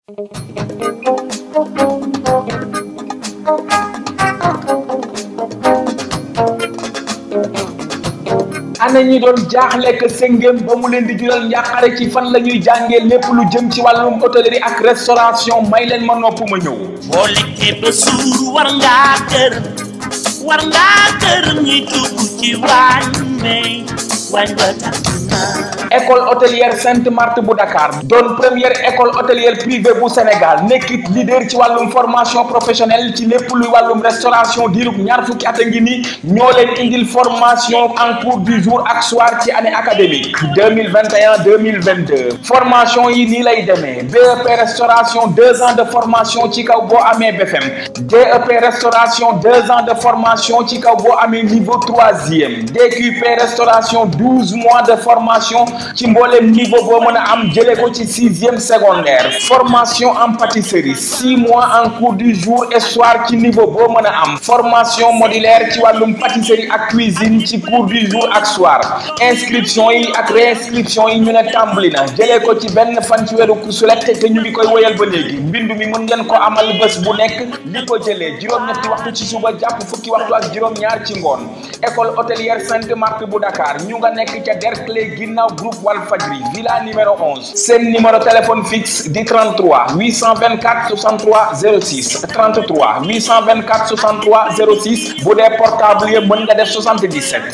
ana ñi doon jaaxle que sëngéem ba mu leen di jural njàqare ci fan la ñuy jàngee lépp lu jëm ci wàllum hôtellerie ak restauration may leen ma nopp ma ñëw boo lekkee ba suur war ngaa gërëm war ngaa gërëm ñi dugg ci waañ may waañ ba tàkk na école hôtelière Sainte Marthe bu Dakar doon première école hôtelière privée bu Sénégal nekkit leader ci wàllum formation professionnelle ci lépp luy wàllum restauration diirub ñaar fukki at a ngi ni ñoo leen indil formation en cours du jour ak soir ci année académique 2021 2022 formation yi nii lay demee BEP restauration deux ans de formation ci kaw boo amee BFM DEP restauration deux ans de formation ci kaw boo amee niveau troisième DQP restauration douze mois de formation ci mboolem niveau boo mën a am jëlee ko ci sixième secondaire formation en pâtisserie six mois en cours du jour et soir ci niveau boo mën a am formation modulaire ci wàllum pâtisserie ak cuisine ci cours du jour ak soir inscription yi ak réinscription yi ñu ne tàmbali na jëlee ko ci benn fan ci weeru kusulet te ñu ngi koy woyal ba léegi mbindu mi mën ngeen ko amal bés bu nekk li ko jëlee juróom-ñetti waxtu ci suba jàpp fukki waxtu ak juróom-ñaar ci ngoon école hôtelière Sainte Marthe bu Dakar ñu nga nekk ca Derklé ginnaaw groupe Walfadjri villa numéro 11 seen numéro téléphone fixe di 33 824 63 06 33 824 63 06 bu dee portable yi mën nga def 77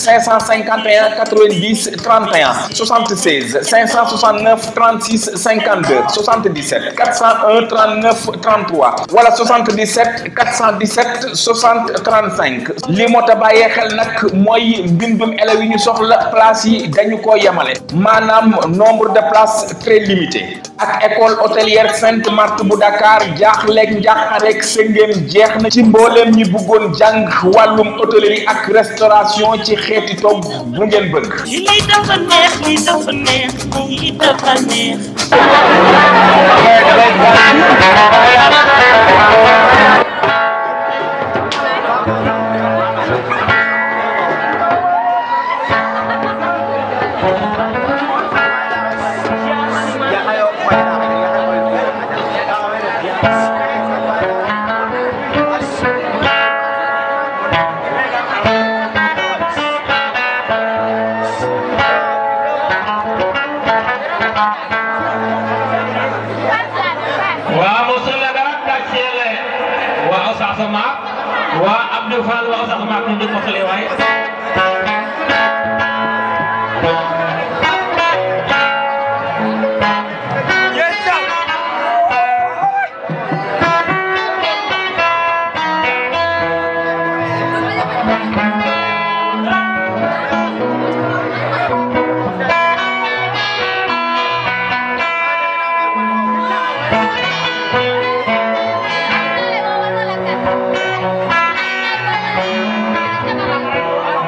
551 90 31 76 569 36 52 77 401 39 33 wala 77 417 60 35 li moo ta bàyyee xel nag mooy mbindum élèves yi ñu soxla place yi dañu ko yemale maanaam nombre de places très limité ak école hôtelière Sainte Marthe bu Dakar jaaxleeg njàqareeg sëngéem jeex na ci mbooleem ñi bëggoon jàng wàllum hôtellerie ak restauration ci xeeti togg bu ngeen bëgg lii dafa neex lii dafa neex lii dafa neex wa musulaga kacele wa osasama wa abdou fall wa osasama ko ndi mosale way Thank you.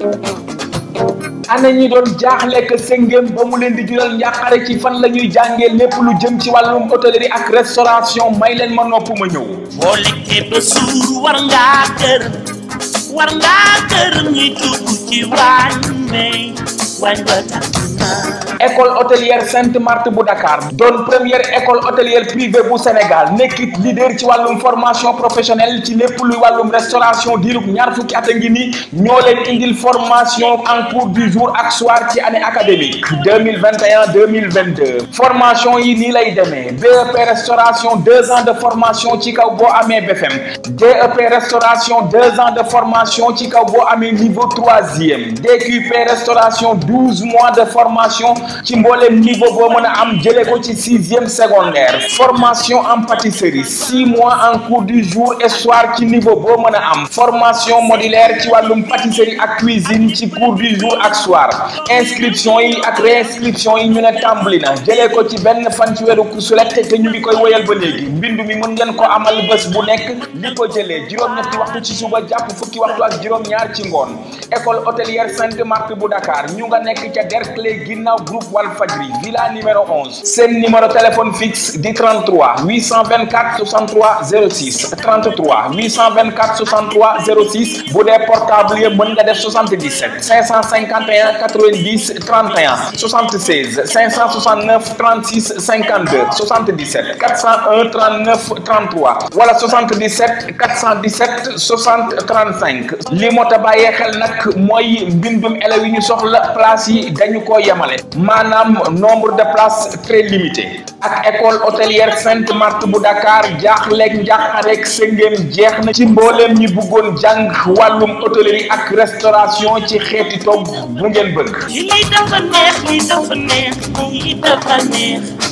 ana ñi doon jaaxle que sëngéem ba mu leen di jural njàqare ci fan la ñuy jàngee lépp lu jëm ci wàllum hôtellerie ak restauration may leen ma nopp ma ñëw boo lekkee ba suur war ngaa gërëm war ngaa gërëm ñi dugg ci waañ may waañ ba tàkk na école hôtelière Sainte Marthe bu Dakar doon première école hôtelière privée bu Sénégal nekkit leader ci wàllum formation professionnelle ci lépp luy wàllum restauration diirub ñaar fukki at a ngi ni ñoo leen indil formation en cours du jour ak soir ci année académique 2021 2022 formation yi nii lay demee BEP restauration deux ans de formation ci kaw boo amee BFM DEP restauration deux ans de formation ci kaw boo amee niveau troisième DQP restauration douze mois de formation ci mboolem niveau boo mën a am jëlee ko ci sixième secondaire formation en pâtisserie six mois en cours du jour et soir ci niveau boo mën a am formation modulaire ci wàllum pâtisserie ak cuisine ci cours du jour ak soir inscription yi ak réinscription yi ñu ne tàmbali na jëlee ko ci benn fan ci weeru sulet te ñu ngi koy woyal ba léegi mbindu mi mën ngeen ko amal bés bu nekk li ko jëlee juróom-ñetti waxtu ci suba jàpp fukki waxtu ak juróom-ñaar ci ngoon école hôtelière Sainte Marthe bu Dakar ñu nga nekk ca Derklé ginnaaw groupe Walfadjri villa numéro 11 seen numéro téléphone fixe di 33 824 63 06 33 824 63 06 bu dee portable yi mën nga def 77 551 90 31 76 569 36 52 77 401 39 33 wala 77 417 60 35 li moo ta bàyyee xel nag mooy mbindum élèves yi ñu soxla place yi dañu ko yemale maanaam nombre de places très limité ak école hôtelière Sainte Marthe bu Dakar jaaxleeg njàqareeg sëngéem jeex na ci mbooleem ñi bëggoon jàng wàllum hôtellerie ak restauration ci xeeti togg bu ngeen bëgg lii dafa neex lii dafa neex lii dafa neex